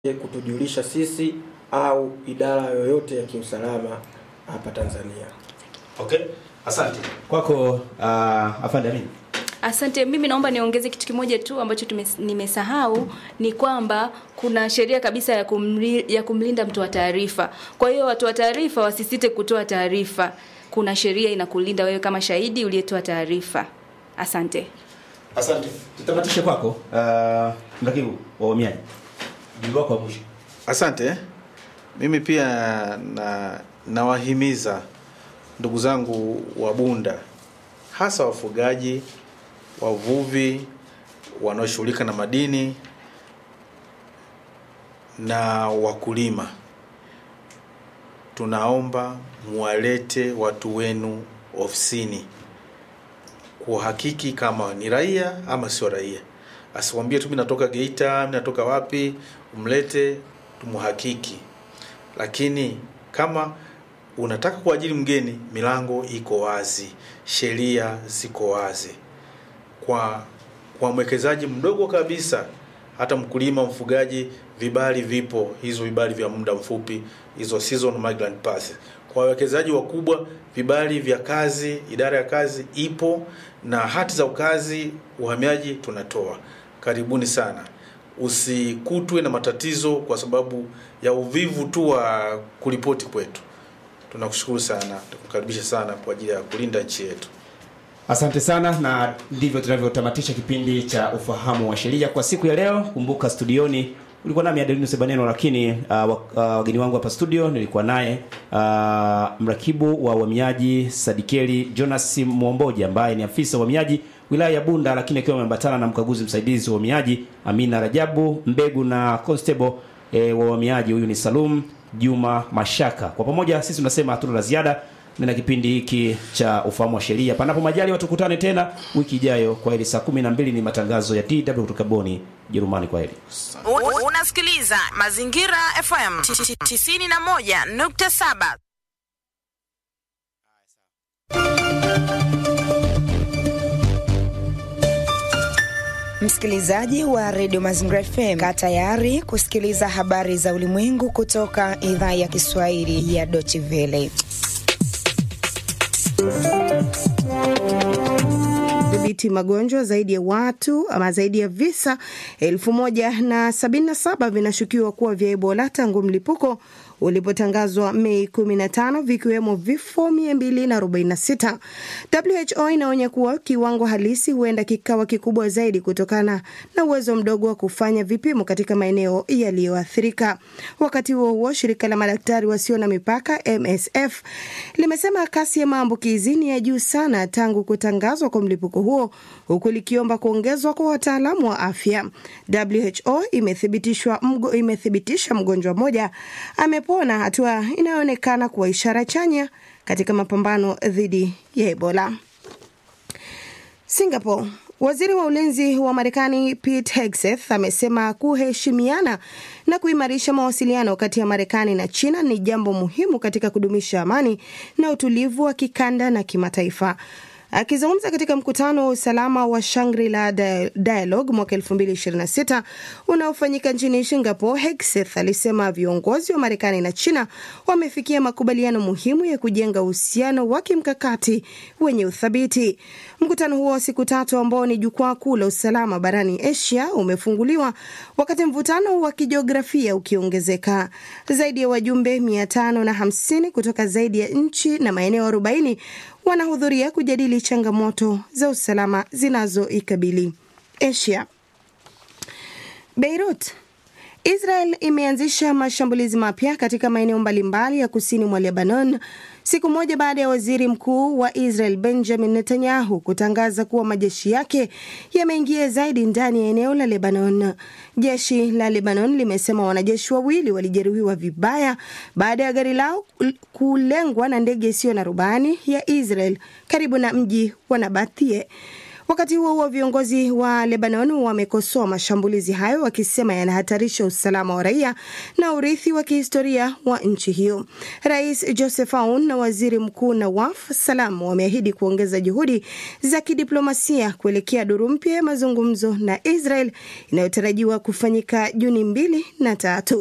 kutujulisha sisi au idara yoyote ya kiusalama hapa Tanzania. Okay, asante kwako. Uh, afande Amin. Asante. Mimi naomba niongeze kitu kimoja tu ambacho tume, nimesahau ni kwamba kuna sheria kabisa ya, kumli, ya kumlinda mtoa taarifa. Kwa hiyo watu wa taarifa wasisite kutoa taarifa. Kuna sheria inakulinda wewe kama shahidi uliyetoa taarifa. Asante. Asante. Tutamatishe kwako uh, mrakibu wa uhamiaji, jibu wako wa mwisho. Asante. Mimi pia na nawahimiza ndugu zangu wa Bunda, hasa wafugaji, wavuvi, wanaoshughulika na madini na wakulima, tunaomba muwalete watu wenu ofisini kuhakiki kama ni raia ama sio raia. Asikwambie tu mimi natoka Geita, mimi natoka wapi, umlete tumuhakiki. Lakini kama unataka kuajiri mgeni, milango iko wazi, sheria ziko wazi. Kwa kwa mwekezaji mdogo kabisa, hata mkulima, mfugaji, vibali vipo, hizo vibali vya muda mfupi, hizo season migrant pass. Kwa wawekezaji wakubwa, vibali vya kazi, idara ya kazi ipo na hati za ukazi, uhamiaji tunatoa. Karibuni sana. Usikutwe na matatizo kwa sababu ya uvivu tu wa kuripoti kwetu. Tunakushukuru sana, tukukaribisha sana kwa ajili ya kulinda nchi yetu. Asante sana, na ndivyo tunavyotamatisha kipindi cha ufahamu wa sheria kwa siku ya leo. Kumbuka studioni ulikuwa nami Adelino Sebaneno, lakini uh, wageni wangu hapa studio nilikuwa naye uh, mrakibu wa uhamiaji Sadikeli Jonas Mwomboja ambaye ni afisa wa uhamiaji wilaya ya Bunda, lakini akiwa ameambatana na mkaguzi msaidizi wa uhamiaji Amina Rajabu Mbegu na constable e, wa uhamiaji huyu ni Salum Juma Mashaka. Kwa pamoja sisi tunasema hatuna la ziada na kipindi hiki cha ufahamu wa sheria. Panapo majali tukutane tena wiki ijayo. Kwa heri, saa 12 ni matangazo ya DW kutoka Boni, Jerumani. Kwa heri. Unasikiliza Mazingira FM 91.7. Msikilizaji wa redio Mazingira FM, kaa tayari kusikiliza habari za ulimwengu kutoka idhaa ya Kiswahili ya Deutsche Welle. Dhibiti magonjwa zaidi ya watu ama zaidi ya visa elfu moja na sabini na saba vinashukiwa kuwa vya Ebola tangu mlipuko ulipotangazwa Mei 15 vikiwemo vifo 246. WHO inaonya kuwa kiwango halisi huenda kikawa kikubwa zaidi kutokana na uwezo mdogo wa kufanya vipimo katika maeneo yaliyoathirika. Wakati huo huo, shirika la madaktari wasio na mipaka MSF limesema kasi ya maambukizi ni ya juu sana tangu kutangazwa kwa mlipuko huo, huku likiomba kuongezwa kwa wataalamu wa afya. WHO imethibitishwa mgo, imethibitisha mgonjwa mmoja amepona, hatua inayoonekana kuwa ishara chanya katika mapambano dhidi ya Ebola. Singapore Waziri wa ulinzi wa Marekani Pete Hegseth amesema kuheshimiana na kuimarisha mawasiliano kati ya Marekani na China ni jambo muhimu katika kudumisha amani na utulivu wa kikanda na kimataifa. Akizungumza katika mkutano wa usalama wa Shangri-La Dialogue mwaka 2026 unaofanyika nchini Singapore, Hegseth alisema viongozi wa Marekani na China wamefikia makubaliano muhimu ya kujenga uhusiano wa kimkakati wenye uthabiti. Mkutano huo wa siku tatu ambao ni jukwaa kuu la usalama barani Asia umefunguliwa wakati mvutano wa kijiografia ukiongezeka. Zaidi ya wajumbe 550 kutoka zaidi ya nchi na maeneo 40 wanahudhuria kujadili changamoto za usalama zinazoikabili Asia. Beirut Israel imeanzisha mashambulizi mapya katika maeneo mbalimbali ya kusini mwa Lebanon siku moja baada ya waziri mkuu wa Israel Benjamin Netanyahu kutangaza kuwa majeshi yake yameingia zaidi ndani ya eneo la Lebanon. Jeshi la Lebanon limesema wanajeshi wawili walijeruhiwa vibaya baada ya gari lao kulengwa na ndege isiyo na rubani ya Israel karibu na mji wa Nabathie. Wakati huo huo, viongozi wa Lebanon wamekosoa mashambulizi hayo wakisema yanahatarisha usalama wa raia na urithi wa kihistoria wa nchi hiyo. Rais Joseph Aoun na waziri mkuu Nawaf Salam wameahidi kuongeza juhudi za kidiplomasia kuelekea duru mpya ya mazungumzo na Israel inayotarajiwa kufanyika Juni mbili na tatu.